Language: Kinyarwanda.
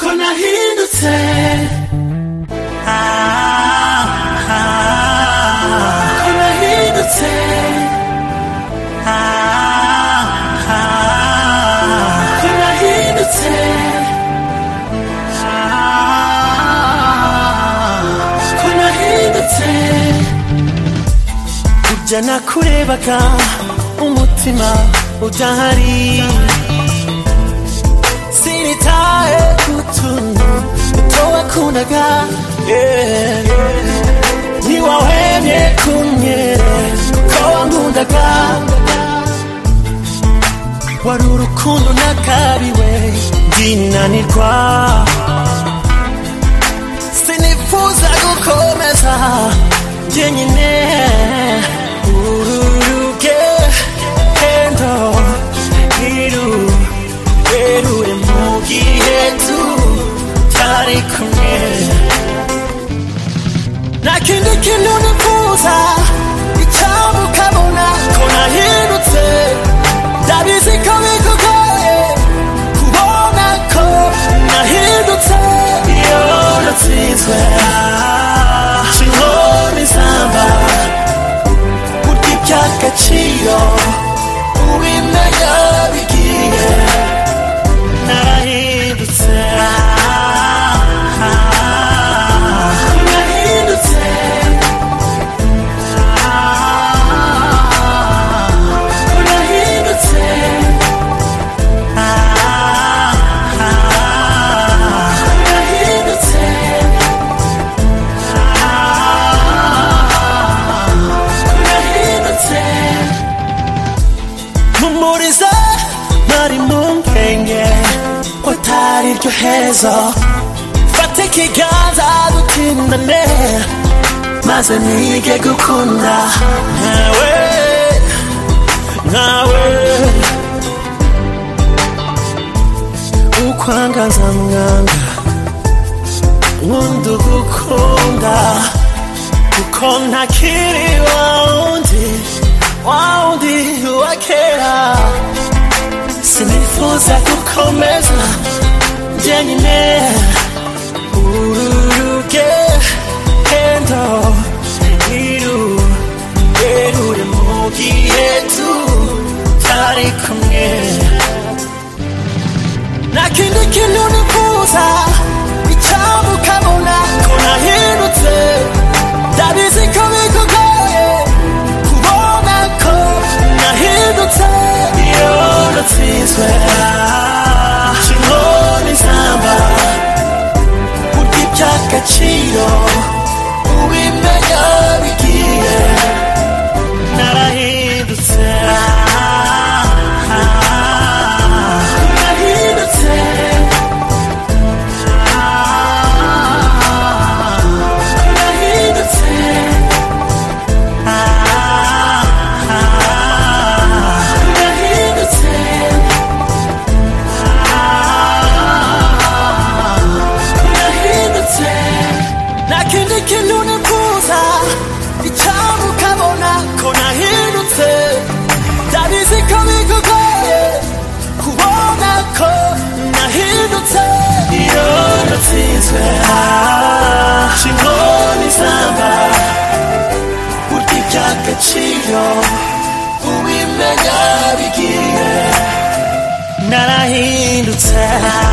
nahindutse ko nahindutse ko nahindutse ko nahindutse ujya nakurebaga umutima udahari sinitaye kutuntu towakunaga yeah, yeah. niwahemye kunyere ko wankundaga wari urukundo nakariwe ndinanirwa sinifuza gukomeza jyenyine uru rugendo iru rurerure mu gihe tutari kumwe nta kindi kintu nifuza icyaba ukabona ko nahindutse ndabizi ko bikugoye kubona ko nahindutse iyo natsinzwe kinkora izamba burya iby'agaciro ubimenya bigiye narahindutse narahindutse narahindutse narahindutse narahindutse mpumuriza ntari mu mpenge ko atari iryo hezo fata ikiganza dukindane maze nige gukunda nkawe nkawe ukwangaza mwanga nkunda ugukunda kuko ntakiri wa wundi wa wundi wa kera sinifuza gukomeza jyenyine uru rugendo ntirurerure mu gihe tutari kumwe nta kindi kintu nifuza icyaba ukabona ko nahindutse ndabizi ko bikugoye kubona ko nahindutse iyo natsinzwe kimona izamba burya iby'agaciro ubimenya bigiye narahindutse narahindutse narahindutse narahindutse narahindutse nta kindi kintu nifuza icyaba ukabona ko nahindutse ndabizi ko bikugoye kubona ko nahindutse iyo natsinzwe kinkoni zambara burya iby'agaciro ubimenya bigiye narahindutse